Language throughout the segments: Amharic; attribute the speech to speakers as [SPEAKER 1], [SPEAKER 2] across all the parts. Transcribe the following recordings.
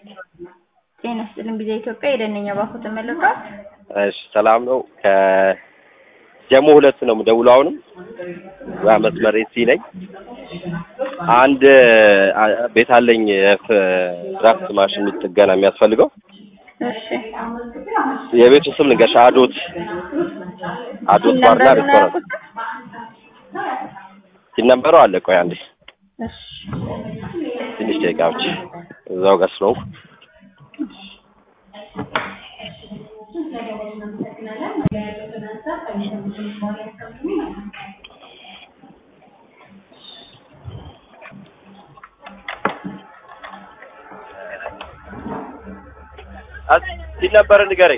[SPEAKER 1] ጤና ይስጥልኝ ጊዜ ኢትዮጵያ የደነኛ ባኩ ተመልሷል።
[SPEAKER 2] እሺ ሰላም ነው። ከጀሞ ሁለት ነው የምደውለው። አሁንም ያ መስመር ሲ ነኝ። አንድ አ- ቤት አለኝ ድራፍት ማሽን ጥገና የሚያስፈልገው
[SPEAKER 1] እሺ
[SPEAKER 2] የቤቱ ስም ልንገርሽ፣ አዶት አዶት ባርና
[SPEAKER 1] ነምበሩን
[SPEAKER 2] ሬስቶራንት
[SPEAKER 1] አያውቁትም?
[SPEAKER 2] ሲነበረው አለ። ቆይ አንዴ
[SPEAKER 1] እሺ
[SPEAKER 2] ትንሽ ደቂቃዎች እዛው ጋር ስለሆንኩ ሲነበረ ንገረኝ።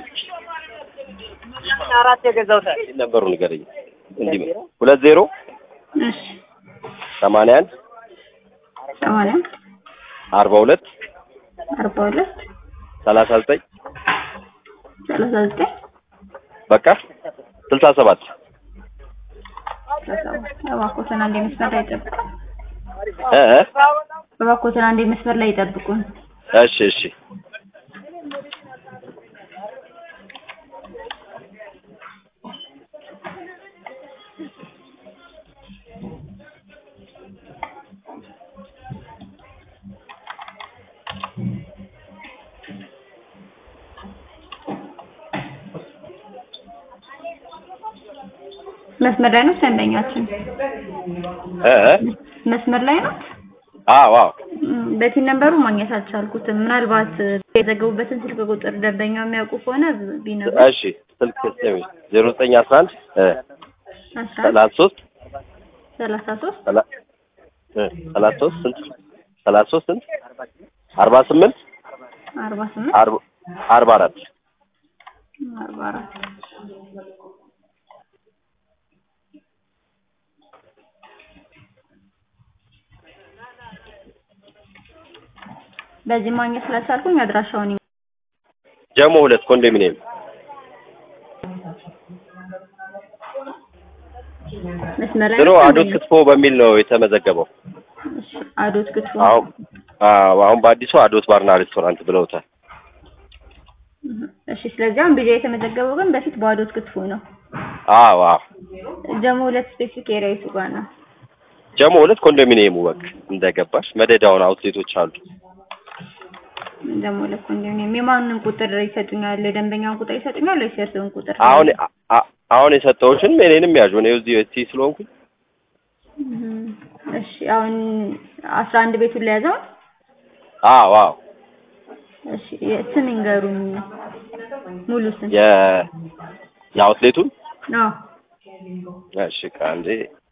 [SPEAKER 3] አራት የገዛሁት
[SPEAKER 2] ሲነበሩ ንገረኝ። እንዲህ ሁለት ዜሮ
[SPEAKER 1] እሺ
[SPEAKER 2] ሰማንያ አንድ
[SPEAKER 1] ሰማንያ
[SPEAKER 2] አርባ ሁለት
[SPEAKER 1] አርባ ሁለት
[SPEAKER 2] ሰላሳ ዘጠኝ
[SPEAKER 1] ሰላሳ ዘጠኝ
[SPEAKER 2] በቃ ስልሳ ሰባት
[SPEAKER 1] አስራ ሰባት እባክዎትን አንዴ መስመር ላይ ይጠብቁን።
[SPEAKER 2] እ እ
[SPEAKER 1] እባክዎትን አንዴ መስመር ላይ ይጠብቁን።
[SPEAKER 2] እሺ እሺ
[SPEAKER 1] መስመር ላይ ነው ደንበኛችን?
[SPEAKER 2] እ እ
[SPEAKER 1] መስመር ላይ ነው።
[SPEAKER 2] አዎ አዎ
[SPEAKER 1] በቲን ነንበሩ ማግኘት አልቻልኩትም። ምናልባት የዘገቡበትን ስልክ ቁጥር ደንበኛው የሚያውቁ ከሆነ ቢነግሩ።
[SPEAKER 2] እሺ ስልክ ስሚ ዜሮ ዘጠኝ አስራ አንድ እ
[SPEAKER 1] አስራ
[SPEAKER 2] ሰላሳ ሶስት
[SPEAKER 1] ሰላሳ ሶስት
[SPEAKER 2] ሰላ- እ ሰላሳ ሶስት ስንት ሰላሳ ሶስት ስንት አርባ ስምንት
[SPEAKER 1] አርባ ስምንት
[SPEAKER 2] አርባ አርባ አራት
[SPEAKER 1] አርባ አራት በዚህ ማግኘት ስላልቻልኩኝ አድራሻውን ይ-
[SPEAKER 2] ጀሞ ሁለት ኮንዶሚኒየም
[SPEAKER 1] መስመር ላይ
[SPEAKER 2] ድሮ
[SPEAKER 1] ነው
[SPEAKER 2] አዶት
[SPEAKER 1] ደንበኛው?
[SPEAKER 2] ክትፎ በሚል ነው የተመዘገበው።
[SPEAKER 1] እሺ፣ አዶት ክትፎ
[SPEAKER 2] አሁን አዎ አሁን በአዲሱ አዶት ባርና ሬስቶራንት ብለውታል።
[SPEAKER 1] እሺ። ስለዚህ አሁን ቢጃ የተመዘገበው ግን በፊት በአዶት ክትፎ ነው።
[SPEAKER 2] አዎ አዎ
[SPEAKER 1] ጀሞ ሁለት ስፔሲፊክ ኤሪያ የቱ ጋር ነው?
[SPEAKER 2] ጀሞ ሁለት ኮንዶሚኒየሙ በቃ እንደገባሽ መደዳውን አውትሌቶች አሉ።
[SPEAKER 1] ጀሞ ሁለት ኮንዶሚኒየም የማንን ቁጥር ይሰጡኛል? የደንበኛውን ቁጥር ይሰጡኛል ወይስ የእርስዎን ቁጥር?
[SPEAKER 2] አሁን አ- አ- አሁን የሰጠሁሽን እኔንም ያዡ እኔ እዚህ እዚህ ስለሆንኩኝ
[SPEAKER 1] እም፣ እሺ አሁን አስራ አንድ ቤቱን ለያዘው።
[SPEAKER 2] አዎ አዎ
[SPEAKER 1] እሺ ስም ይንገሩኝ፣ ሙሉ ስም።
[SPEAKER 2] የ የአውትሌቱን
[SPEAKER 1] አዎ
[SPEAKER 2] እሺ ከአንዴ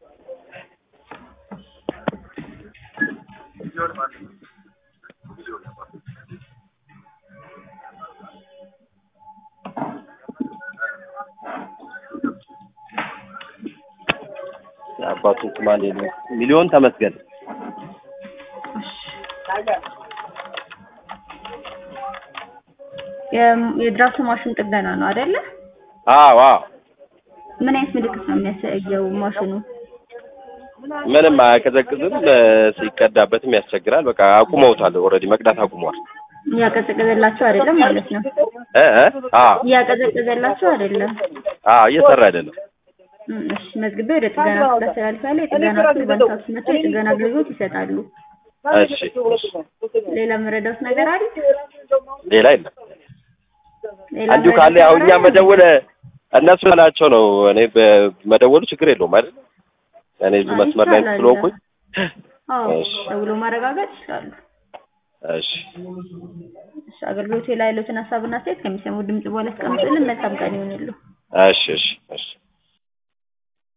[SPEAKER 2] የአባቱን ስም አንዴ ነው ሚሊዮን ተመስገን
[SPEAKER 1] የ- የድራፍት ማሽን ጥገና ነው አይደለ?
[SPEAKER 2] አዎ አዎ
[SPEAKER 1] ምን አይነት ምልክት ነው የሚያሳየው ማሽኑ?
[SPEAKER 2] ምንም አያቀዘቅዝም እ፣ ሲቀዳበትም ያስቸግራል በቃ አቁመውታል ኦልሬዲ መቅዳት አቁመዋል
[SPEAKER 1] እያቀዘቀዘላቸው አይደለም ማለት ነው።
[SPEAKER 2] እ እ አዎ
[SPEAKER 1] እያቀዘቀዘላቸው አይደለም።
[SPEAKER 2] አዎ እየሰራ አይደለም
[SPEAKER 1] እም፣ እሺ መዝግቤ ወደ ጥገና ክፍል አስተላልፋለሁ። የጥገና ክፍል በንሳት መጥተው የጥገና አገልግሎት ይሰጣሉ።
[SPEAKER 2] እሺ እሺ
[SPEAKER 1] ሌላ መረዳት ነገር አለ?
[SPEAKER 2] ሌላ የለም
[SPEAKER 1] ሌላ
[SPEAKER 2] እንዲሁ
[SPEAKER 1] መረዳት
[SPEAKER 2] ካለ ያው
[SPEAKER 1] ነገር
[SPEAKER 2] እኛ
[SPEAKER 1] አለ?
[SPEAKER 2] መደወል እነሱ ናቸው ነው እኔ በመደወሉ ችግር የለውም አይደል እኔ እዚሁ
[SPEAKER 1] አይ፣
[SPEAKER 2] መስመር ላይ
[SPEAKER 1] ይቻላል።
[SPEAKER 2] ስለሆንኩኝ
[SPEAKER 1] አዎ
[SPEAKER 2] እሺ።
[SPEAKER 1] ደውሎ ማረጋገጥ ይችላሉ።
[SPEAKER 2] እሺ
[SPEAKER 1] እሺ አገልግሎቱ ላይ ያሉትን ሀሳብና አስተያየት ከሚሰሙ ድምጽ በኋላ አስቀምጡልን። መልካም ቀን ይሁንልዎ።
[SPEAKER 2] እሺ እሺ እሺ